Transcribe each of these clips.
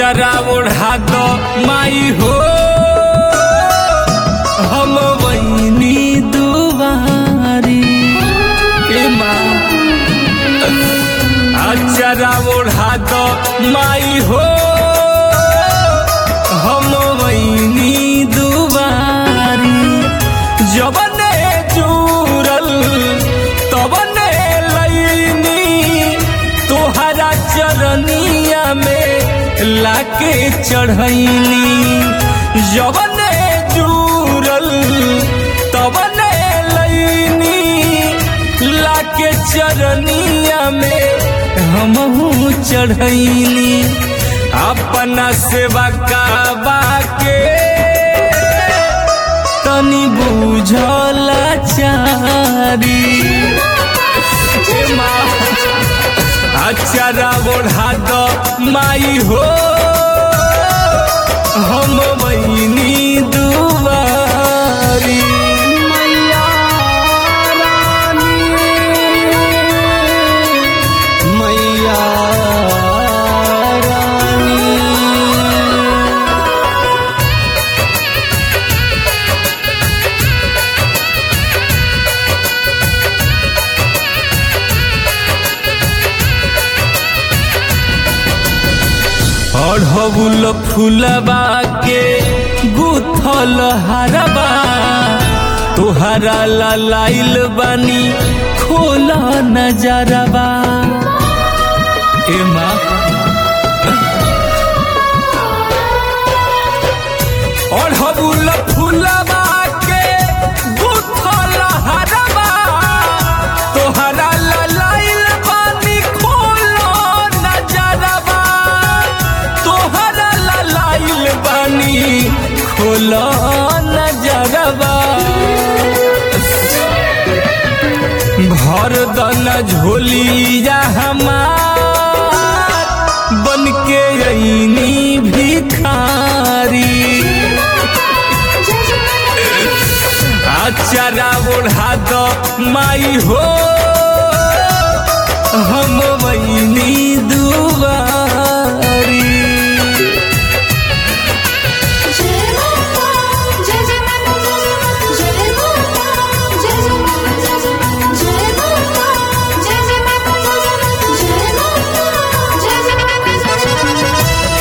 अचरा ओढ़ा दो माई हो हम वही दुबारी ए माँ अचरा ओढ़ा दो माई हो हम वही दुबारी जबने जुरल तबने लईनी तोहरा चरनिया में लाके चढ़ैनी जबने जुरल तबने लईनी लाके चरनिया में हमहू चढ़ैनी अपना सेवा काबा के तनी बुझला चारी अचरा ओढ़ा दो माई हो हम बहनी दुआरी मैया रानी मैया रानी अढ़बुल फूलबा के गुथल हरबा तोहरा लाइल बानी खोल नजरबा ए माँ अढ़बुल फूलबा के गुथल हरबा तोहरा लाइल बानी खोल नजरबा तोहरा लाइल बानी खोल नजरबा भर दन झोलिया हमार बन के अईनी भिखारी अचरा ओढ़ा दो माई हो हम वही दुआरी जय माता जय जय माता जय माता जय जय माता जय माता जय जय माता जय माता जय जय माता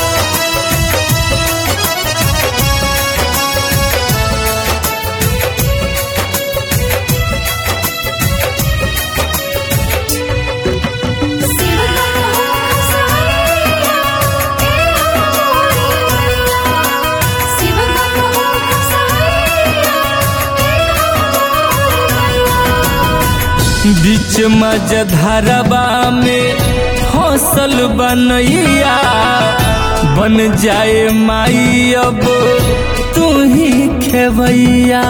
बीच मजधरबा में फसल बनैया बन जाए माई अब तू ही खेवैया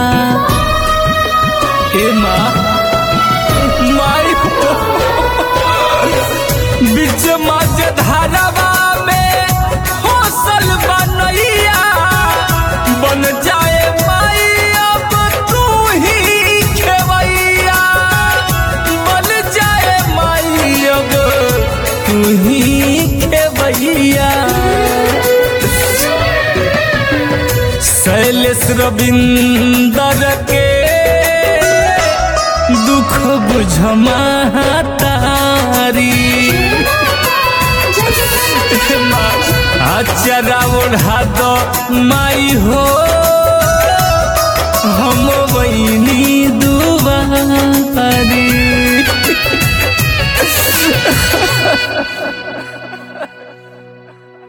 ए माँ माई हो बीच मजधरबा में फसल बनैया बन जाए माई अब तू ही खेवैया बन जाए माई अब तू ही खेवैया शैलेश रविंदर के दुख बुझमा तारी अचरा ओढ़ा दो माई हो हम वही दुबारी